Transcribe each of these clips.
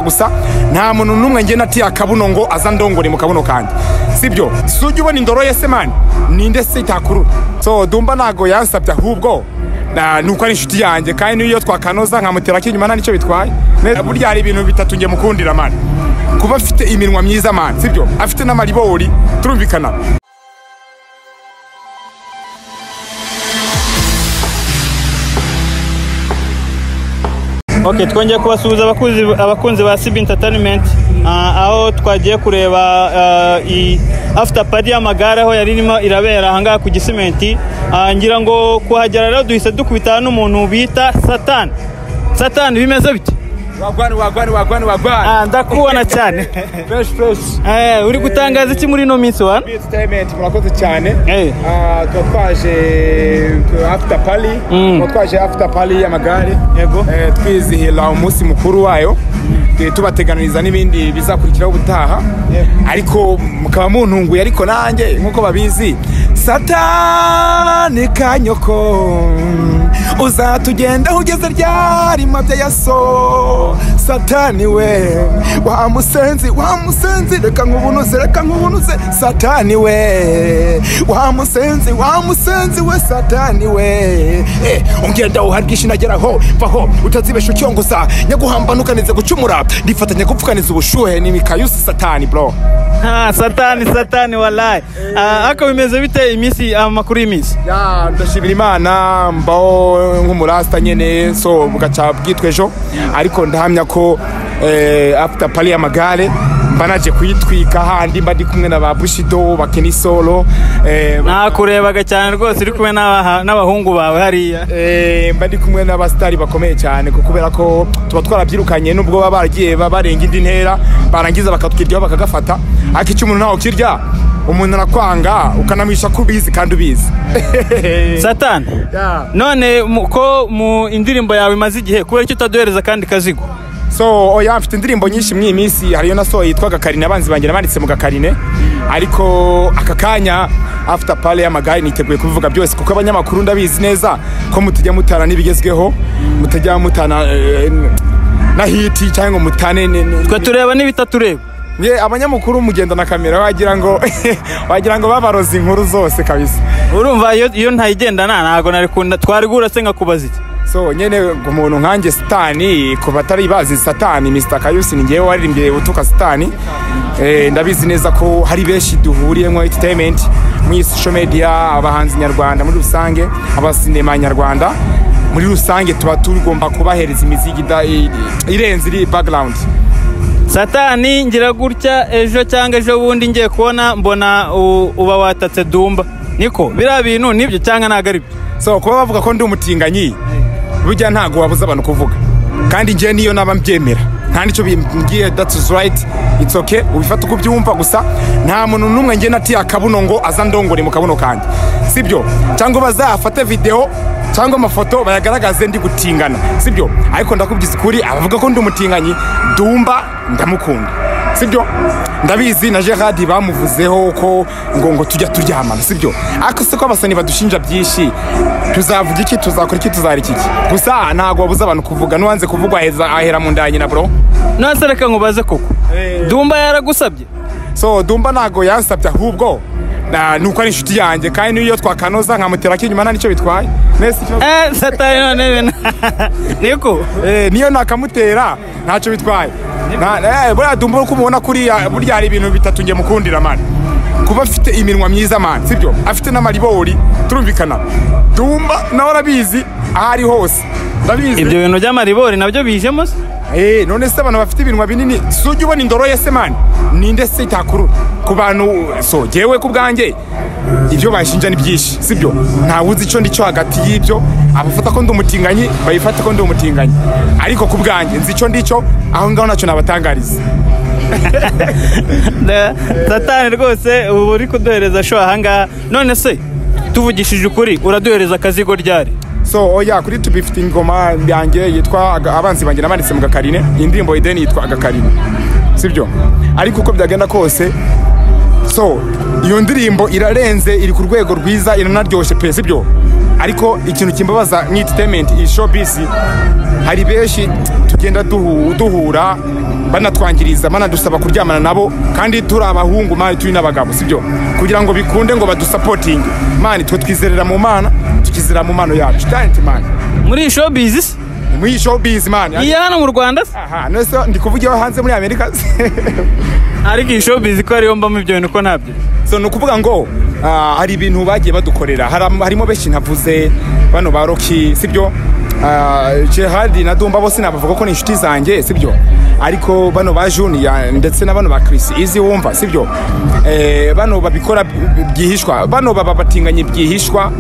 gusa nta muntu n'umwe ngena atiya kabuno ngo aza ndongore mu kabuno kanjye sibyo si ujya ubona indoro ye se mani ninde se itakurura so dumba ntago yansabye ahubwo na- ni uko ari inshuti yanjye kandi n'iyo twakanoza nkamutera ko inyuma nta nicyo bitwaye Ne- burya hari ibintu bitatu njye mukundira mani kuba afite iminwa myiza mani sibyo afite n'amaribori turumvikana Ok twongeye kubasuhuza abakunzi, abakunzi ba Sib Entertainment ah, aho twagiye kureba ah, i after party y'amagare aho yari irimo irabera ahangaha ku Gisimenti Ah, ngira ngo kuhagera rero duhise dukubitana n'umuntu bita Satan Satan bimeze bite wagwani wagwani wagwani wagwani Ah, ndakubona cyane fresh fresh eh uri gutangaza iki muri ino minsi wana entertainment murakoze cyane Eh. Ah, tuba twaje tu- after pali tuba twaje after pali y'amagare Yego. Eh, twizihira umunsi mukuru wayo Eh, tubateganiriza n'ibindi bizakurikiraho ubutaha ariko mukaba muntunguye ariko nanjye nk'uko babizi satani kanyoko uzatugenda aho ugeze ryarima by'ayaso satani we wa musenzi wa musenzi reka nkubunuze reka nkubunuze satani we wa musenzi wa musenzi we satani we Eh, ungenda uharwisha inageraho vaho utazibesha ucyongoza nyaguhambana ukanize gucumura ndifatanya gupfukaniza ubushuhe ni mikayusi satani bro ah Satani Satani wallahi Ah, ako bimeze bite iminsi amakuru y'iminsi Ya, ndashimira imana mbaho nk'umurasta nyene so bugaca bwitwa ejo ariko ndahamya ko eh, after pali y'amagare mba naje kuyitwika handi mba ndi kumwe na ba bushido ba kenisolo eh, nakurebaga cyane rwose uri kumwe n'abaha- n'abahungu bawe hariya Eh, mba ndi kumwe n'abasitari bakomeye cyane ku- kubera ko tuba twarabyirukanye nubwo baba baragiye ba- barenga indi ntera barangiza bakatwiryaho bakagafata ariko icyo umuntu ntawe ukirya umuntu arakwanga ukanamwisha ko ubizi kandi ubizi satani Ya. none mu- ko mu indirimbo yawe imaze igihe kubera icyo utaduhereza kandi kazigo so oya mfite indirimbo nyinshi mwiyi minsi hariyo na so yitwa gakarine abanzi banjye nabanditse mu gakarine ariko aka kanya after pale y'amagare niteguye kubivuga byose kuko abanyamakuru ndabizi neza ko mutajya mutana n'ibigezweho mutajya mutana eh, na hiti cyangwa ngo mutane ni- ni- twe tureba n'ibitatureba Ye, abanyamakuru mugenda na kamera wagira ngo wagira ngo babaroze inkuru zose kabisa urumva iyo, iyo ntayigendana ntabwo nari kunda twari guhura se nkakubaza iki so nyene umuntu nkanjye satani ku batari bazi satani mr kayusi ni njyewe waririmbye utuka satani eh, ndabizi neza ko hari benshi duhuriyemo entertainment muri social media abahanzi nyarwanda muri rusange abasinema nyarwanda muri rusange tuba tugomba kubahereza imiziki ida- i- irenze iri background satani ngira gutya ejo cyangwa ejo bundi ngiye kubona mbona u- uba watatse dumba niko biriya bintu nibyo cyangwa ntabwo ari byo so kuba bavuga ko ndi umutinganyi burya ntago wabuza abantu kuvuga kandi njyewe niyo naba mbyemera nta nicyo bimbwiye that's right it's okay ubifata uko ubyumva gusa nta muntu n'umwe njye natiye akabuno ngo aza ndongore mu kabuno kanjye sibyo cyangwa bazafate video cyangwa amafoto bayagaragaze ndi gutingana sibyo ariko ndakubwiza ukuri abavuga ko ndi umutinganyi dumba ndamukunda sibyo ndabizi na gerard bamuvuzeho ko ngo ngo tujya turyamana sibyo ariko se ko abasani badushinja byinshi tuzavuga iki tuzakora iki tuzara iki gusa ntabwo wabuze abantu kuvuga n'uwanze kuvuga aheza- ahera mu nda ya nyina bro nonese reka nkubaze koko dumba yaragusabye so dumba ntabwo yansabye ahubwo na- ni uko ari inshuti yanjye kandi n'iyo twakanoza nkamutera ko inyuma nta nicyo bitwaye nese ikibazo eh satani none niko Eh, niyo nakamutera ntacyo bitwaye Na- eh, buriya dumba uko umubona kuriya burya hari ibintu bitatu njye mukundira mani kuba afite iminwa myiza mani sibyo afite n'amaribori turumvikana dumba nawe arabizi aho ari hose ndabizi ibyo bintu by'amaribori nabyo bijemo se Eh, none se abantu bafite ibinwa binini si ujya ubona indoro ye se mani ninde se itakurura ku bantu so jyewe ku bwanjye ibyo banshinja ni byinshi sibyo ntawe uzi icyo ndi cyo hagati y'ibyo abafata ko ndi umutinganyi bayifate ko ndi umutinganyi ariko ku bwanjye nzi icyo ndi cyo aho ngaho ntacyo nabatangariza Da- satani rwose ubu uri kuduhereza sho ahangaha none se tuvugishije ukuri uraduhereza akazigo ryari so oya kuri tubi ifite ingoma yanjye yitwa Aga- abanzi banjye nabanditse mu gakarine iyi ndirimbo ideni yitwa agakarine sibyo ariko uko byagenda kose so iyo ndirimbo irarenze iri ku rwego rwiza iranaryoshye pe sibyo ariko ikintu kimbabaza ni entertainment iyi showbiz hari benshi tugenda duhu- duhura banatwangiriza banadusaba kuryamana nabo kandi turi abahungu mani turi n'abagabo sibyo kugira ngo bikunde ngo badusapotinge mani twe twizerera mu mana tukizerera mu mano yacu tanti mani muri iyi showbiz se muri iyi showbiz mani iya hano mu rwanda se aha none so ndi kuvugira hanze muri amerika ariko iyi showbiz ko ariyo mbamo ibyo bintu ko ntabyo so ni ukuvuga ngo ah, hari ibintu bagiye badukorera Haram- harimo benshi navuze bano ba roki sibyo Ah, gerard na dumba bose nabavuga ko ni inshuti zanjye sibyo ariko bano ba juniya ndetse na bano ba chris izi wumva sibyo Eh, bano babikora by- byihishwa bano baba batinganye byihishwa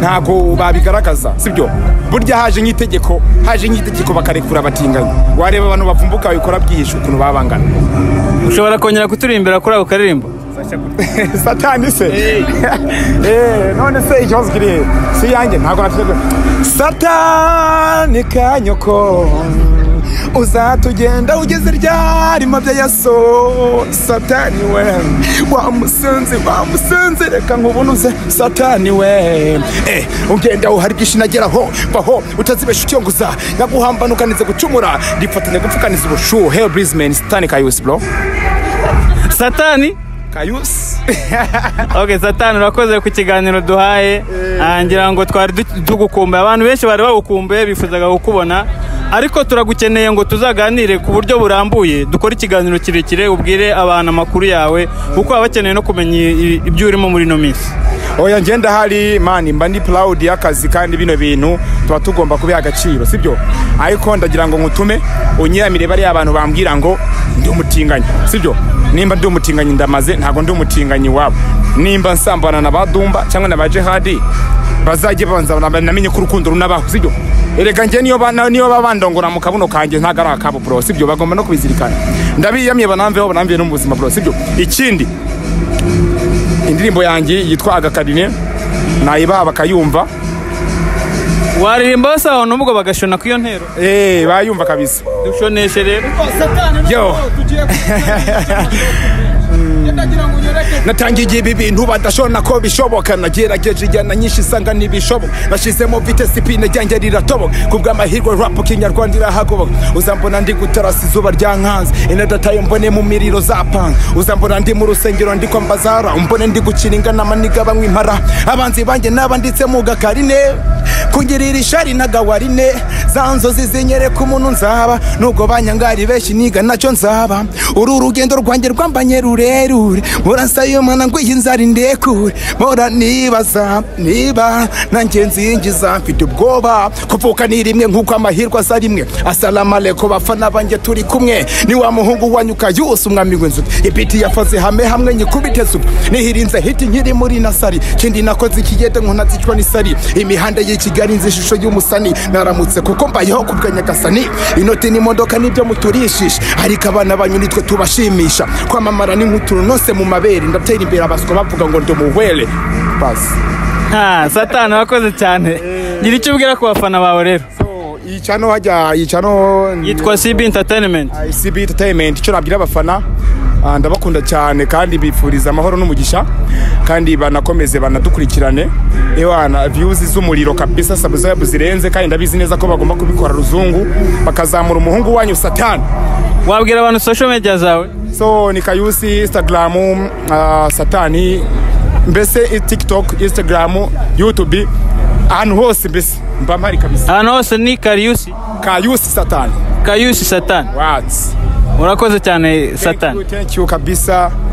ntabwo babigaragaza sibyo burya haje nk'itegeko haje nk'itegeko bakarekura abatinganyi wareba abantu bavumbuka babikora byihishwa ukuntu babangana ushobora kongera kuturimbira kuri ako karirimbo satani se Eh, none se ikibazo kiri he? si yanjye ntabwo nategura satani kanyoko uzatugenda ugeze ryarima bya yaso satani we wamusenze wamusenze reka nkubunuze satani we eh, ugenda uhari bwinshi nageraho vaho utazibesha ucyonguza nyaguhambana ukanize gucumura ndifatanya gupfukaniza ubushuhe brisman satani kayusi bro satani kayusi ok satani urakoze ku kiganiro duhaye Ah, ngira ngo twari du- tugukumbuye abantu benshi bari bagukumbuye bifuzaga kukubona ariko turagukeneye ngo tuzaganire ku buryo burambuye dukore ikiganiro kirekire ubwire abantu amakuru yawe kuko baba bakeneye no kumenya i- i- ibyo urimo muri ino minsi oya ngenda hari mani mba ndi proud y'akazi kandi bino bintu tuba tugomba kubiha agaciro sibyo ariko ndagira ngo nkutume unyiramire bariya abantu bambwira ngo ndi umutinganyi sibyo nimba ndi umutinganyi ndamaze ntabwo ndi umutinganyi wabo nimba nsambana na badumba cyangwa na ba jehadi bazajye banza na- namenye ko urukundo runabaho sibyo erega njye niyo ba- na- niyo baba bandongora mu kabuno kanjye ntabwo ari akabo bro sibyo bagomba no kubizirikana ndabiyamye banamveho banamviye no mu buzima bro sibyo ikindi indirimbo yanjye yitwa agakarine nayibaha bakayumva waririmba basa abantu ubwo bagashona ku iyo ntero Eh, bayumva kabisa dushoneshe rero yo natangiye ibi bintu badashobora ko bishoboka nagerageje injyana nyinshi isanga ntibishoboka nashyizemo vitesi ipine ryanjye riratoboka ku bw'amahirwe rapu kinyarwanda irahagoboka uzambona ndi gutarasa izuba ryankanze inadatayo mbone mu miriro za panze uzambona ndi mu rusengero ndi kwa mbazara umbone ndi gukina ingana amaniga banywa impara abanzi banjye n'abanditse mu gakarine kungirira ishari n'agawarine za nzozi zinyereka umuntu nzaba nubwo banyangari benshi niga nacyo nzaba uru rugendo rwanjye rwambanye rurerure mpora nsayumana ngo iyi nzara indekure mpora nibaza niba nanjye nzinjiza mfite ubwoba kuvuka ni rimwe nk'uko amahirwe aza rimwe asalamaleko bafana banjye turi kumwe ni wa muhungu wanyuka yose umwami w'inzuti ibiti yafaze hame hamwe nyikubite zuba nihirinze hiti nkiri muri nasari kindi nakoze ikigede nkunazicwa n'isari imihanda y'i kigali nzi ishusho y'umusani naramutse kuko mbayeho ku bwa nyagasani inoti n'imodoka nibyo muturishisha ariko abana banyu nitwe tubashimisha kwamamara ni nk'utunonose mu mabere ndatera imbere abaswa bavuga ngo ndi umuwere basi Ah, satani wakoze cyane ngira icyo ubwira ku bafana bawe rero yicano hajya yicano yitwa cb entertainment ICB Entertainment icyo nabwira abafana ah, ndabakunda cyane kandi bifuriza amahoro n'umugisha kandi banakomeze banadukurikirane ewana views z'umuriro kabisa subscribe zirenze kandi ndabizi neza ko bagomba kubikora ruzungu bakazamura umuhungu wanyu satani wabwira abantu social media zawe so ni kayusi instagram ah, satani mbese i- tiktok instagram youtube ahantu hose mbese mba mpari kabisa ahantu hose ni kariyusi kayusi satani kayusi satani what's urakoze cyane satani Thank you, thank you kabisa